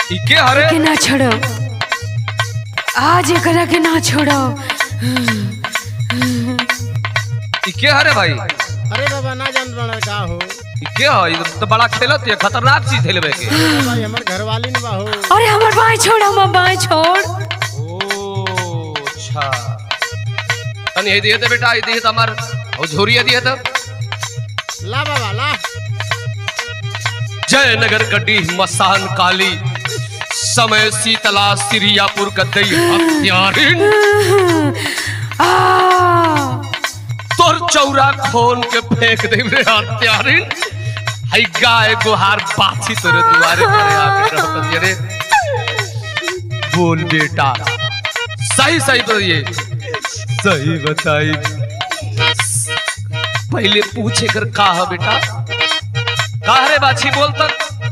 ई के हरे के ना छोड़ो आज एकरा के ना छोड़ो ई के हरे भाई अरे बाबा ना जान बड़ा का हो ई के ह ई तो बड़ा खेलत है खतरनाक चीज है लेवे के भाई हमर घरवाली ने बा हो अरे हमर बाएं छोड़ हमर बाएं छोड़ ओ अच्छा तनी हे दिए ते बेटा ये दिए त हमार और झोरिया दिए त ला बाबा ला जयनगर कड्डी मसान काली समय शीतला सिरियापुर कदई हत्यारिन आ तोर चौरा खोन के फेंक दे रे हत्यारिन हई गाय गुहार बाछी तोरे दुआरे पर आके रहत ये रे बोल बेटा सही सही बताइए सही बताई पहले पूछे कर का है बेटा का रे बाछी बोल तक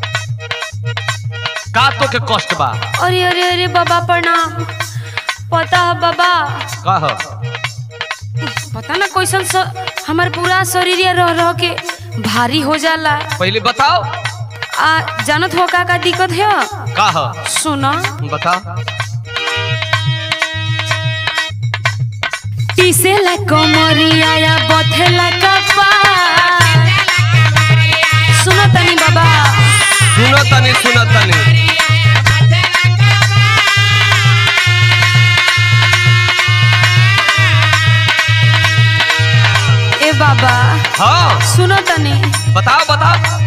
का तो के कष्ट बा अरे अरे अरे बाबा प्रणाम पता है बाबा का है पता ना कैसन स, हमार पूरा शरीर रह रह के भारी हो जाला पहले बताओ आ जानत हो का का दिक्कत है का है सुना बता टीसेला कमरिया या बथेला कपार सुनो तनी बाबा सुनो तनी सुनो तनी ए बाबा हाँ सुनो तनी बताओ बताओ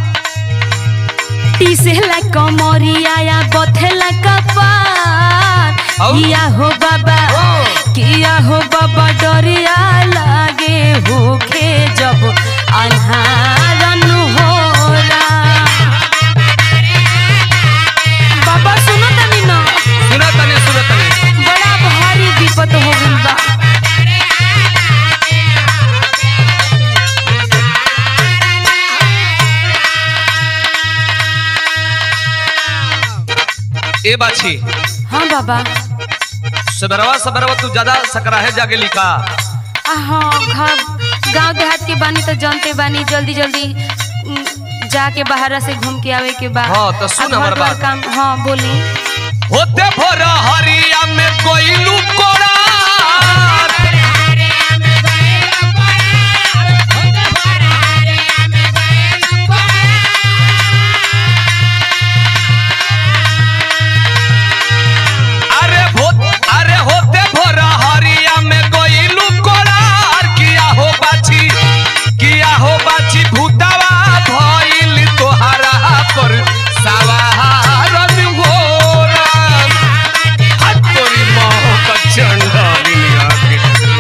टीसेला कमरिया या बथेला कपार औ? किया हो बाबा ओ। किया हो बाबा डरिया लागे होखे जब अन्हारन होला बाबा सुनो तनी ना सुनो तनी सुनो तनी बड़ा भारी विपत हो गइल बा ए बाछी हाँ बाबा सबरवा सबरवा तू ज्यादा सकराहे जागे लिखा आ, हाँ घर गांव देहात के बानी तो जानते बानी जल्दी जल्दी उम, जाके बाहर से घूम के आवे के बाद हाँ, तो सुन हमर बात। काम हाँ बोली होते भोर हरिया में कोइलू कोड़ा अरे भो अरे होते भोर हरिया में कोइलू कोड़ा किया हो बाछी किया हो बाछी भूतवा भइल तोहरा पर सवारन घोरा हाथ तोरी मोह का चंडालिया के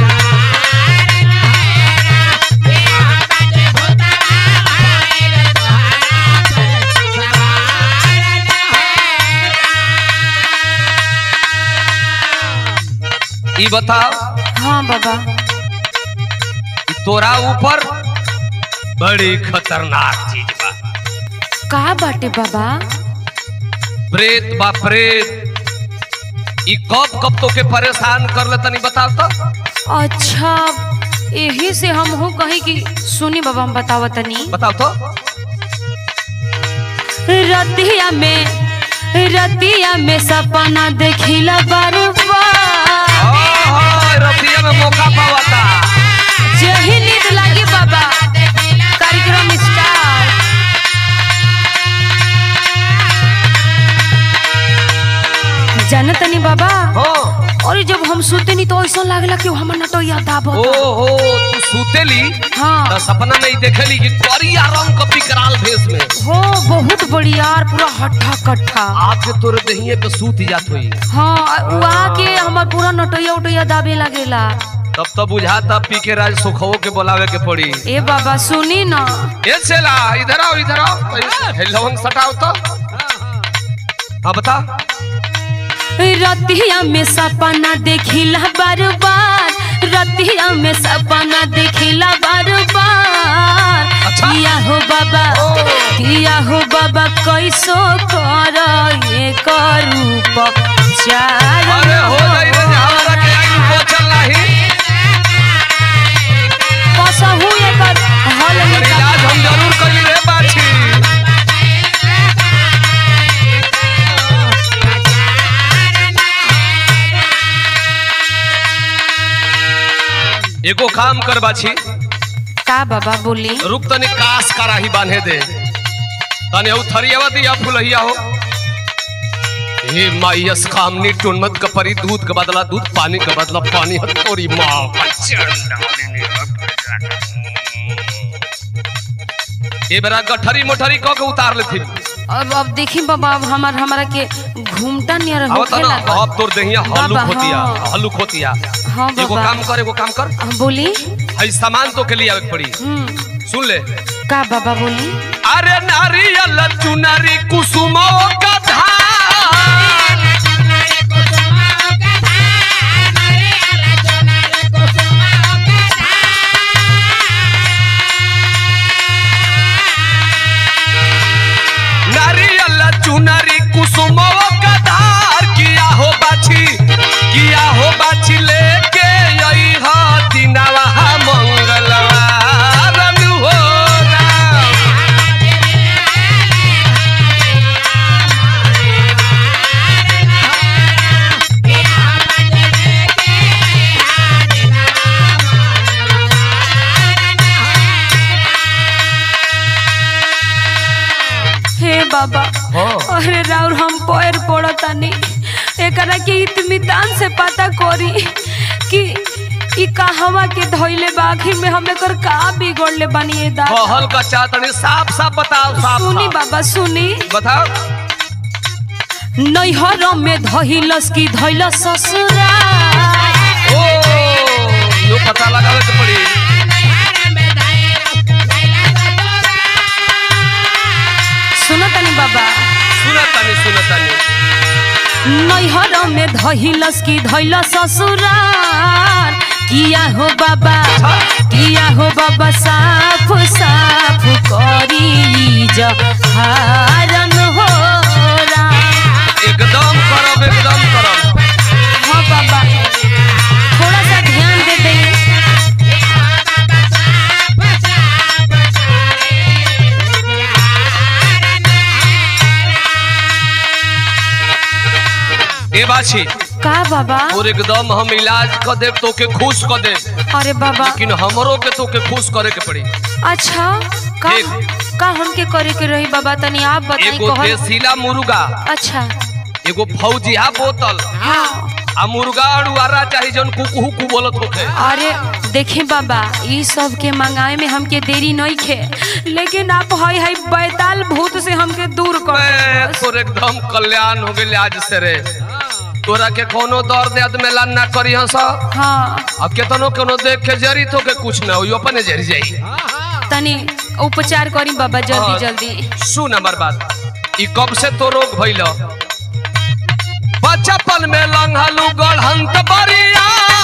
ई बताओ हाँ बाबा कि तोरा ऊपर बड़ी खतरनाक चीज बा का बाटे बाबा प्रेत बा प्रेत ई कब कब तो के परेशान कर ले तनी बताओ तो अच्छा यही से हम हो कहीं कि सुनी बाबा हम बतावा तनी बताओ तो रतिया में रतिया में सपना देखिला बार बार ओहो रतिया में मौका पावता जही नींद लागी बाबा कार्यक्रम स्टार्ट जानत तनी बाबा हो अरे जब हम सोते नहीं तो ऐसा लागला कि हमर नटोया दाबत ओहो तू सूतेली हाँ तो सपना में ही देखेली कि करिया रंग का विकराल भेष में हो बहुत बढ़िया और पूरा हट्ठा कट्ठा आके तोरे दहिए पे सूत जात होई हाँ उ आके हमर पूरा नटोया उटोया दाबे लगेला तब तो बुझाता पी के राज सुखवो के बोलावे के पड़ी ए बाबा सुनी ना ए चला इधर आओ इधर आओ हे लवंग सटाओ तो हाँ बता रतिया में सपना देखिला बार बार रतिया में सपना देखिला बार बार अच्छा। किया हो बाबा ओ। किया हो बाबा कैसो कर ये करूप चार अरे हो जाई रे हमारा के आई बोचल नाही कसहू एकर हल पर निकाल इलाज हम जरूर करी रे बाछी एगो काम कर बाछी का बाबा बोली रुक तनी कास कराही बांधे दे तने उ थरियावा दिया फुलहिया हो हे माइयस कामनी टुनमत का परी दूध का बदला दूध पानी का बदला पानी हत तोरी माँ ये बेरा गठरी मोठरी कह के उतार ले थी अब अब देखी बाबा अब हमार हमारा के घूमटा नियर अब होखे तना लागल अब तोर देहिया हल्लुक बाबा, होतिया हाँ। हल्लुक होतिया हाँ एगो बाबा काम कर एगो काम कर हाँ, बोली हई सामान तो के लिए आवे के पड़ी हम्म सुन ले का बाबा बोली अरे नारियल चुनरी कुसुमो का धान नारियल चुनरी कुसुमो का धार किया हो बाछी किया हो बाछी लेके यही हा दिनवा मंगलवार नु हो राम हे बाबा हाँ। अरे राउर हम पैर पड़तानी एकरा के इत्मीतान से पता करी कि ई कहवा के धइले बा आखिर में हम एकर का बिगड़ले बानी ए दादा कहल का चातनी साफ साफ बताओ साफ सुनी साफ। बाबा सुनी बताओ नैहर में धइलस की धइलस ससुरा ओ यो पता लगावे के पड़ी सुनतनी बाबा सुना तानी सुना तानी नैहर में धइलस की धइलस ससुरार किया हो बाबा किया हो बाबा साफ साफ करी जहारन हो राम। एकदम करब एकदम करब हाँ बाबा थोड़ा सा ध्यान दे दे ए बाछी का बाबा और एकदम हम इलाज क देब तो के खुश क देब अरे बाबा लेकिन हमरो के तो के खुश करे के पड़ी अच्छा का ठीक। का हमके करे के रही बाबा तनी आप बताई एगो कहल देसीला मुर्गा अच्छा एगो फौजिया बोतल हाँ आ मुर्गा अड़ुआरा चाही जौन कुकहू कु बोलत होखे अरे देखी बाबा ई सब के मंगाए में हमके देरी नहीं खे लेकिन आप हई हई बैताल भूत से हमके दूर कर मैं दो बस। तोर एकदम कल्याण हो गेल आज से रे तोरा के कोनो दर्द याद में लान ना करी हंस हाँ अब केतनो कोनो देख के जरी तो के कुछ ना होई अपने जरी जाई तनी उपचार करी बाबा जल्दी हाँ। जल्दी सुन हमर बात ई कब से तो रोग भइल बचपन में लंघलू गढ़ंत बरिया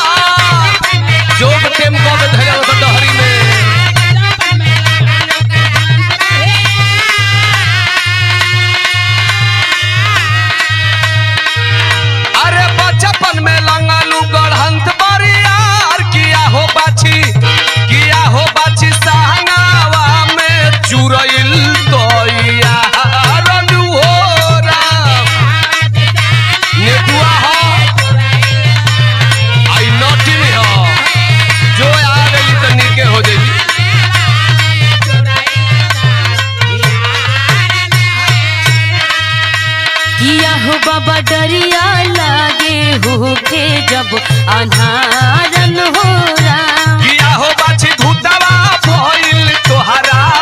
जोग टेम कब धयल तो डहरी में अरे बचपन में लंघलू गढ़ंत बरिया किया हो बाछी किया हो बाछी सहंगावा में चुरइल तोइया रनु हो राम नेटुआ हो आई नोटी में हो जो आ गई तो नीके हो जाई किया हो बाबा डरिया लागे होके जब अनारन हो राम किया हो बाछी भूतवा भइल तोहरा